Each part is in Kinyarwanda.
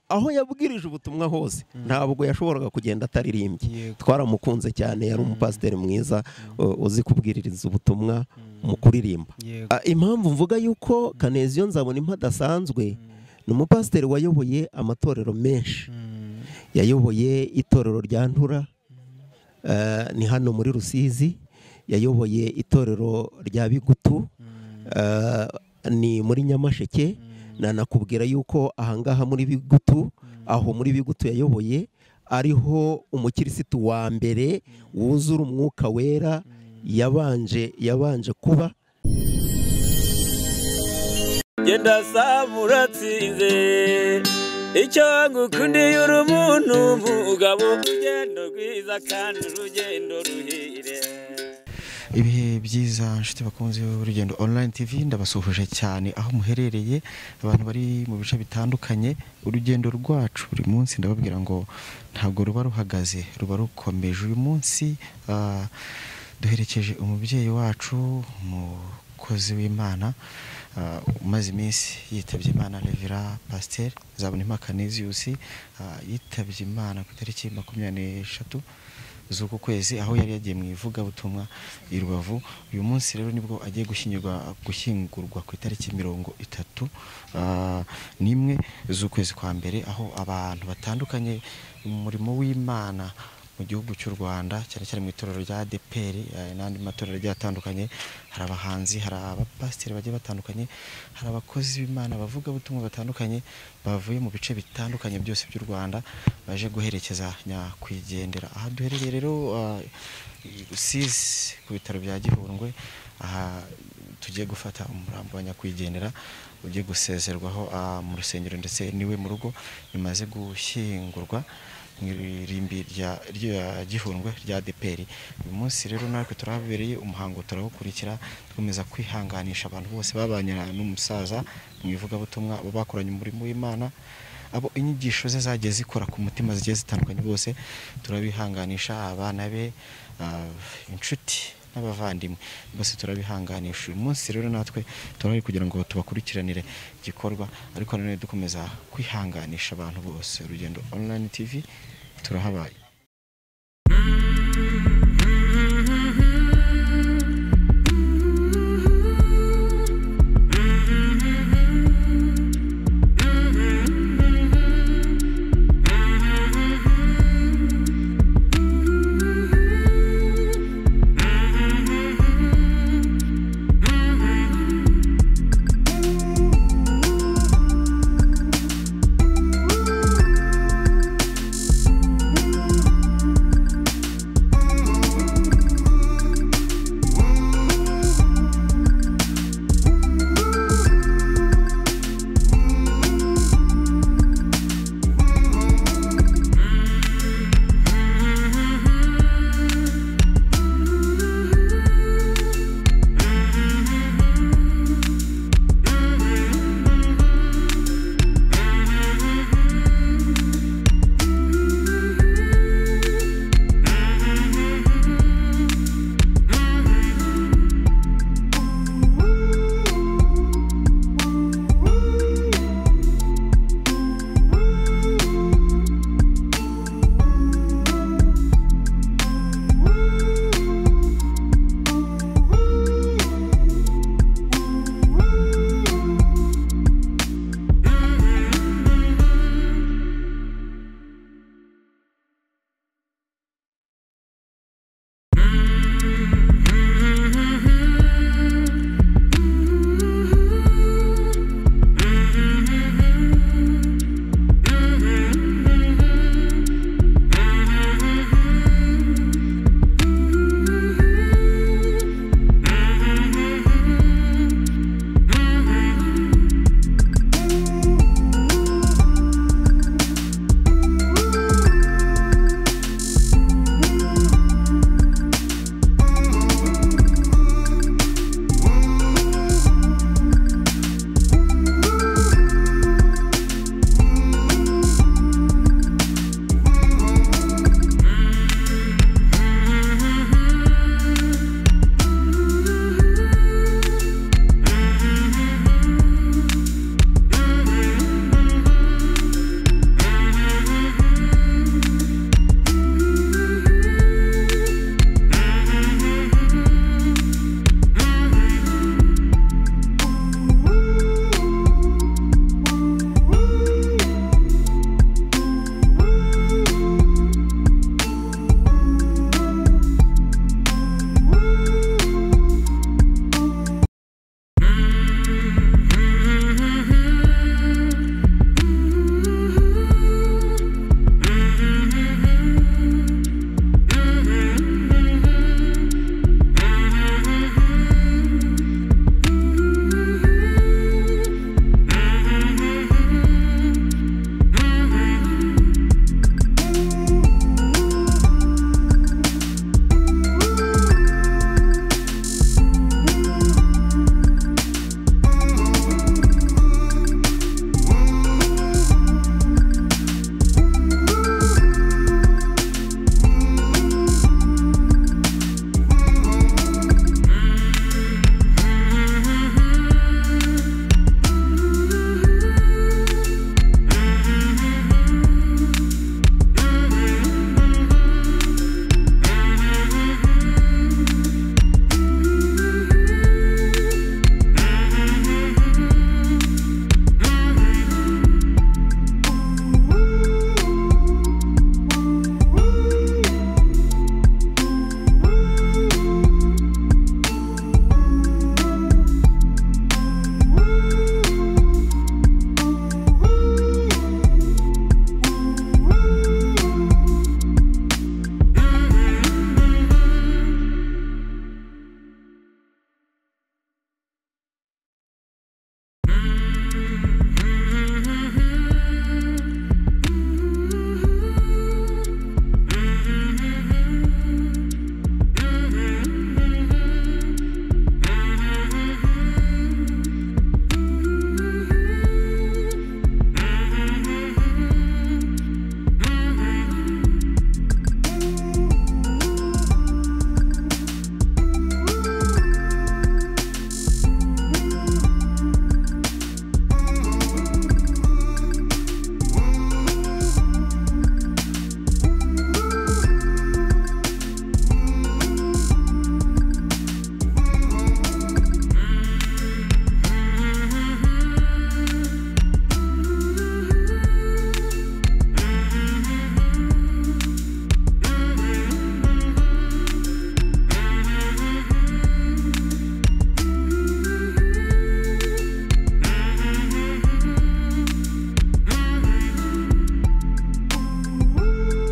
aho yabwirije ubutumwa hose ntabwo yashoboraga kugenda ataririmbye twaramukunze cyane yari umupasiteri mwiza uzi kubwiririza ubutumwa mu kuririmba impamvu mvuga yuko kaneziyo nzabona impa adasanzwe ni umupasiteri wayoboye amatorero menshi yayoboye itorero rya ntura ni hano muri rusizi yayoboye itorero rya bigutu ni muri nyamasheke nanakubwira yuko ahangaha muri bigutu aho muri bigutu yayoboye ariho umukirisitu wa mbere wuzura umwuka wera yabanje yabanje kuba genda samuratsinze icyo ngukundiye uri umuntu mugabo urugendo rwiza kandi urugendo ruhire ibihe byiza nshuti bakunze urugendo online tv ndabasuhuje cyane aho muherereye abantu bari mu bice bitandukanye urugendo rwacu buri munsi ndababwira ngo ntabwo ruba ruhagaze ruba rukomeje uyu munsi duherekeje umubyeyi wacu umukozi w'imana umaze iminsi yitabye imana revera pasiteri zabona impakanisiyusi yitabye imana ku itariki makumyabiri n'eshatu z'uku kwezi aho yari yagiye mu ivugabutumwa i rubavu uyu munsi rero nibwo agiye gushyingurwa gushyingurwa ku itariki mirongo itatu n'imwe z'ukwezi kwa mbere aho abantu batandukanye mu murimo w'imana mu gihugu cy'u rwanda cyane cyane mu itorero rya deperi n'andi matorero agiye atandukanye hari abahanzi hari abapasiteri bagiye batandukanye hari abakozi b'imana abavugabutumwa batandukanye bavuye mu bice bitandukanye byose by'u rwanda baje guherekeza nyakwigendera aha duherereye rero rusizi ku bitaro bya gihundwe aha tugiye gufata umurambo wa nyakwigendera ugiye gusezerwaho mu rusengero ndetse n'iwe mu rugo bimaze gushyingurwa mu irimbi rya gihundwe rya deperi uyu munsi rero natwe turahabereye umuhango turawukurikira dukomeza kwihanganisha abantu bose babanye n'umusaza mu ivugabutumwa bakoranye umurimo w'imana abo inyigisho ze zagiye zikora ku mutima zigiye zitandukanye bose turabihanganisha abana be inshuti n'abavandimwe bose turabihanganisha uyu munsi rero natwe turahari kugira ngo tubakurikiranire igikorwa ariko nanone dukomeza kwihanganisha abantu bose urugendo online tv turahabaye Mm-hmm.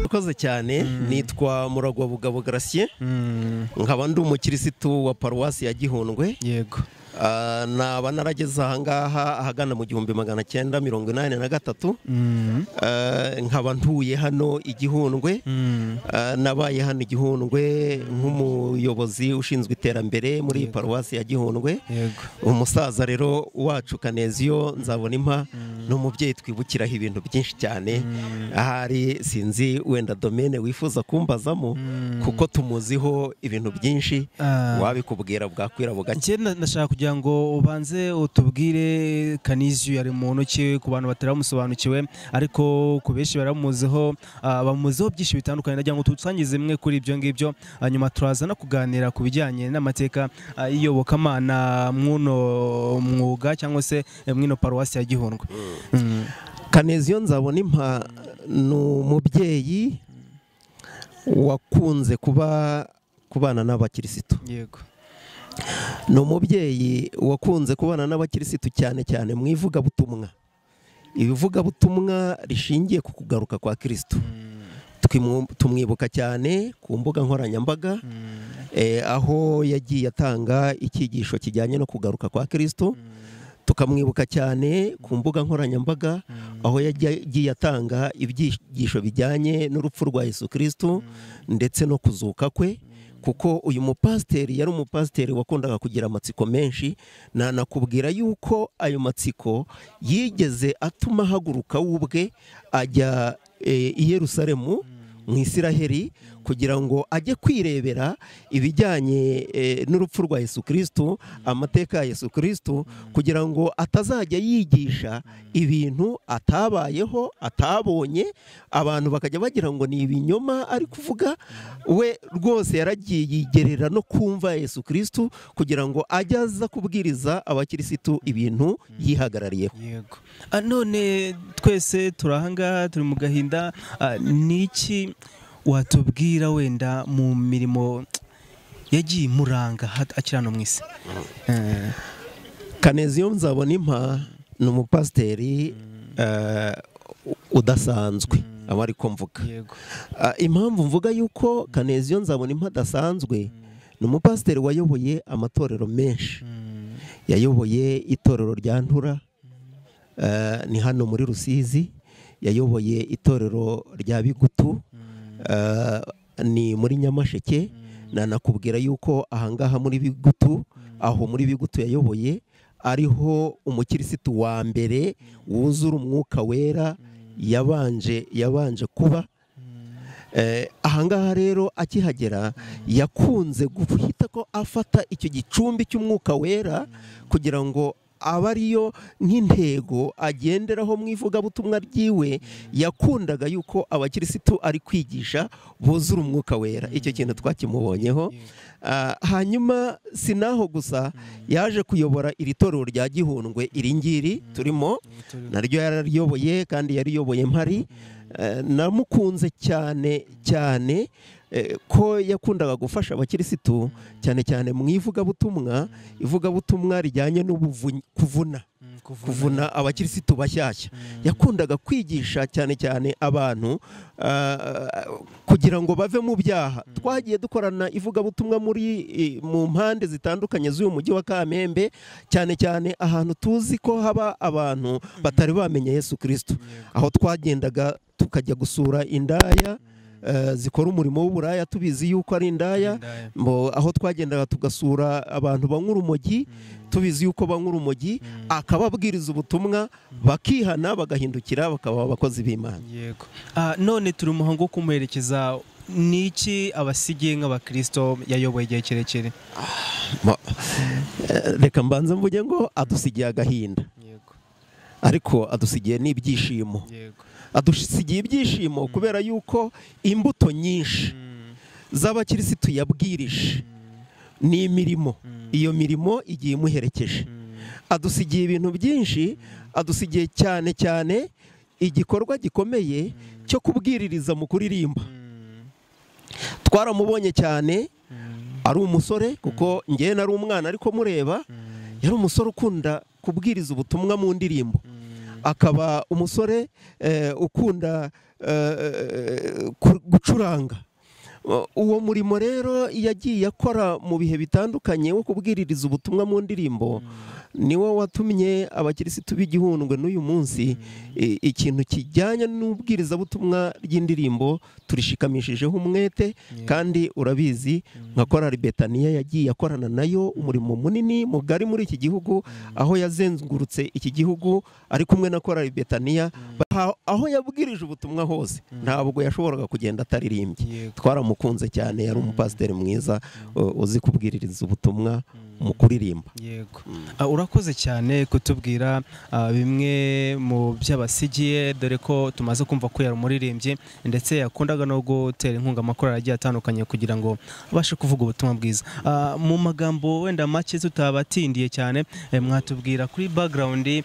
urakoze cyane nitwa muragwa bugabo garasiye nkaba ndi umukirisitu wa paruwasi ya gihundwe yego Ah, naba narageze ahangaha ahagana mu gihumbi magana cyenda mirongo inani na gatatu Ah, nkaba ntuye hano igihundwe Ah, nabaye hano igihundwe nk'umuyobozi ushinzwe iterambere muri iyi paruwasi ya gihundwe yego umusaza rero wacu kaneziyo nzabona impa ni umubyeyi twibukiraho ibintu byinshi cyane ahari sinzi wenda domene wifuza kumbazamo kuko tumuziho ibintu byinshi Ah. wabikubwira bwakwira bugacya njye na- nashaka kugira ngo ubanze utubwire kanisiyo yari muntu ki ku bantu bataramusobanukiwe ariko ku benshi baramuziho ah, bamuziho byinshi bitandukanye nagira ngo tusangize imwe kuri ibyo ngibyo hanyuma turaza no kuganira ku bijyanye n'amateka ah, y'iyobokamana mw'uno mwuga cyangwa se eh, mw'ino paruwasi ya gihundwe Mm. kaneziyo nzabona impa ni umubyeyi wakunze kuba kubana n'abakirisitu yego ni umubyeyi wakunze kubana n'abakirisitu cyane cyane mu ivugabutumwa ibivugabutumwa rishingiye ku kugaruka kwa kirisitu Twimu- tumwibuka cyane ku mbuga nkoranyambaga eh, aho yagiye atanga icyigisho kijyanye no kugaruka kwa kirisitu tukamwibuka cyane ku mbuga nkoranyambaga aho yagiye atanga ibyigisho bijyanye n'urupfu rwa yesu kirisitu ndetse no kuzuka kwe kuko uyu mupasiteri yari umupasiteri wakundaga kugira amatsiko menshi nanakubwira yuko ayo matsiko yigeze atuma ahaguruka we ubwe ajya eh, i yerusalemu mu isiraheli kugira ngo ajye kwirebera ibijyanye eh, n'urupfu rwa yesu kirisitu amateka ya yesu kirisitu kugira ngo atazajya yigisha ibintu atabayeho atabonye abantu bakajya bagira ngo ni ibinyoma ari kuvuga we rwose yaragiye yigerera no kumva yesu kirisitu kugira ngo ajye aza kubwiriza abakirisitu ibintu yihagarariyeho yego Ah, none twese turahangaha turi mu gahinda Ah, ni iki watubwira wenda mu mirimo yagiye imuranga hat- akirana mu isi Eh, kaneziyo nzabona impa ni umupasiteri eh, udasanzwe aba ari ko mvuga yego Ah, impamvu mvuga yuko kaneziyo nzabona impa adasanzwe ni umupasiteri wayoboye amatorero menshi yayoboye itorero rya ntura eh, ni hano muri rusizi yayoboye itorero rya bigutu eh, ni muri nyamasheke nanakubwira yuko ahangaha muri bigutu aho muri bigutu yayoboye ariho umukirisitu wa mbere wuzura umwuka wera yabanje yabanje kuba Eh, ahangaha rero akihagera yakunze guhita ko afata icyo gicumbi cy'umwuka wera kugira ngo aba ariyo nk'intego agenderaho mu ivugabutumwa ryiwe yakundaga yuko abakirisitu ari kwigisha buzura umwuka wera icyo kintu twakimubonyeho Ah, hanyuma si n'aho gusa yaje kuyobora iri torero rya gihundwe iri ngiri turimo naryo yarariyoboye kandi yariyoboye mpari Eh, namukunze cyane cyane eh, ko yakundaga gufasha abakirisitu cyane cyane mu ivugabutumwa ivugabutumwa rijyanye n'ubuvunyi kuvuna kuvuna abakirisitu bashyashya yakundaga kwigisha cyane cyane abantu ah, kugira ngo bave mu byaha twagiye dukorana ivugabutumwa muri eh, mu mpande zitandukanye z'uyu mujyi wa kamembe cyane cyane ahantu tuzi ko haba abantu batari bamenye yesu kirisito aho twagendaga tukajya gusura indaya eh, zikora umurimo w'uburaya tubizi yuko ari indaya Indaya. Mbo- aho twagendaga tugasura abantu banywa urumogi tubizi yuko banywa urumogi akababwiriza ubutumwa bakihana bagahindukira bakaba abakozi b'imana yego Ah, none turi umuhango wo kumuherekeza ni iki abasigiye nk'abakirisito yayoboye igihe kirekire Ma- eh, reka mbanze mvuge ngo adusigiye agahinda yego ariko adusigiye n'ibyishimo yego adusigiye ibyishimo kubera yuko imbuto nyinshi z'abakirisitu yabwirije ni imirimo iyo mirimo igiye imuherekeje adusigiye ibintu byinshi adusigiye cyane cyane igikorwa gikomeye cyo kubwiririza mu kuririmba twaramubonye cyane ari umusore kuko ngewe nari umwana ariko mureba yari umusore ukunda kubwiriza ubutumwa mu ndirimbo akaba umusore ukunda gucuranga uwo murimo rero yagiye akora mu bihe bitandukanye wo kubwiririza ubutumwa mu ndirimbo niwo watumye abakirisitu b'igihundwe n'uyu munsi ikintu kijyanye n'ubwirizabutumwa ry'indirimbo turishikamishijeho umwete kandi urabizi nka korari betaniya yagiye akorana nayo umurimo munini mugari muri iki gihugu aho yazengurutse iki gihugu ari kumwe na korari betaniya aho yabwirije ubutumwa hose ntabwo yashoboraga kugenda ataririmbye twaramukunze cyane yari umupasiteri mwiza uzi kubwiririza ubutumwa mu kuririmba yego urakoze cyane kutubwira bimwe mu by'abasigiye dore ko tumaze kumva ko yari umuririmbyi ndetse yakundaga no gutera inkunga amakorari agiye atandukanye kugira ngo abashe kuvuga ubutumwa bwiza mu magambo wenda make tutabatindiye cyane mwatubwira kuri bagarawundi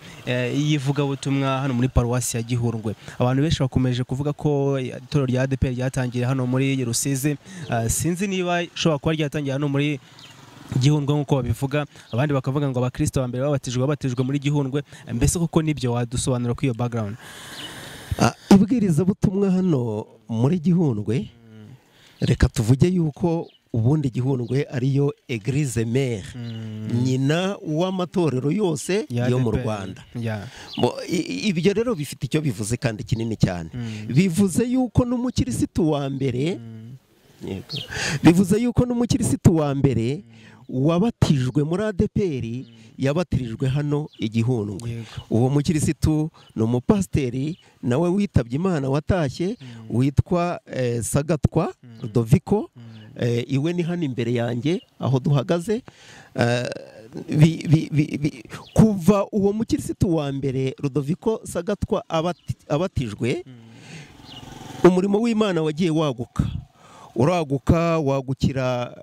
y'ivugabutumwa hano muri paruwasi ya gihurwe abantu benshi bakomeje kuvuga ko itorero rya adeperi ryatangiye hano muri rusizi sinzi niba ishobora kuba ryatangiye hano muri gihundwe nk'uko babivuga abandi bakavuga ngo abakristo ba mbere babatijwe babatijwe muri gihundwe mbese koko nibyo wadusobanura kuri iyo background ubwirizabutumwa hano muri gihundwe reka tuvuge yuko ubundi gihundwe ariyo egirize mere nyina w'amatorero yose yo mu rwanda ibyo rero bifite icyo bivuze kandi kinini cyane bivuze yuko n'umukirisitu wa mbere bivuze yuko n'umukirisitu wa mbere wabatijwe muri adeperi yabatirijwe hano igihundwe uwo mukirisitu ni umupasiteri nawe witabye imana watashye witwa sagatwa doviko iwe ni hano imbere yanjye aho duhagaze kuva uwo mukirisitu wa mbere rudoviko sagatwa abatijwe umurimo w'imana wagiye waguka uraguka wagukira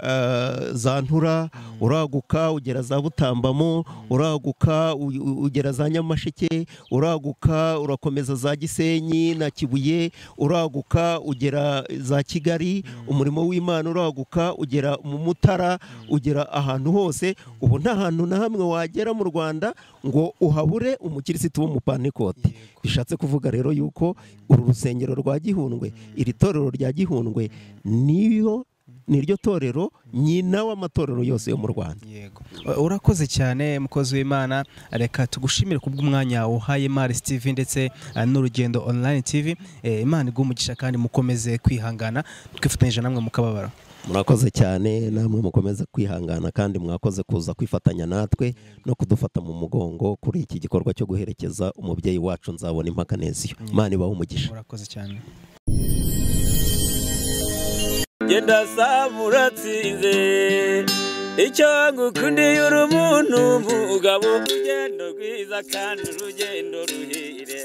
za ntura uraguka ugera za butambamo uraguka ugera za nyamasheke uraguka urakomeza za gisenyi na kibuye uraguka ugera za kigali umurimo w'imana uraguka ugera mu mutara ugera ahantu hose ubu nta hantu na hamwe wagera mu rwanda ngo uhabure umukirisitu w'umupanikote bishatse kuvuga rero yuko uru rusengero rwa gihundwe iri torero rya gihundwe niyo niryo torero nyina w'amatorero yose yo mu rwanda yego urakoze cyane mukozi w'imana reka tugushimire kubw'umwanya uhaye maris tv ndetse n'urugendo online tv imana umugisha kandi mukomeze kwihangana twifatanyije namwe mu kababaro murakoze cyane namwe mukomeze kwihangana kandi mwakoze kuza kwifatanya natwe no kudufata mu mugongo kuri iki gikorwa cyo guherekeza umubyeyi wacu nzabona impaka neziyo imana ibahe umugisha murakoze cyane genda samuratsinze icyo ngukundiye uri umuntu mugabo urugendo rwiza kandi urugendo ruhire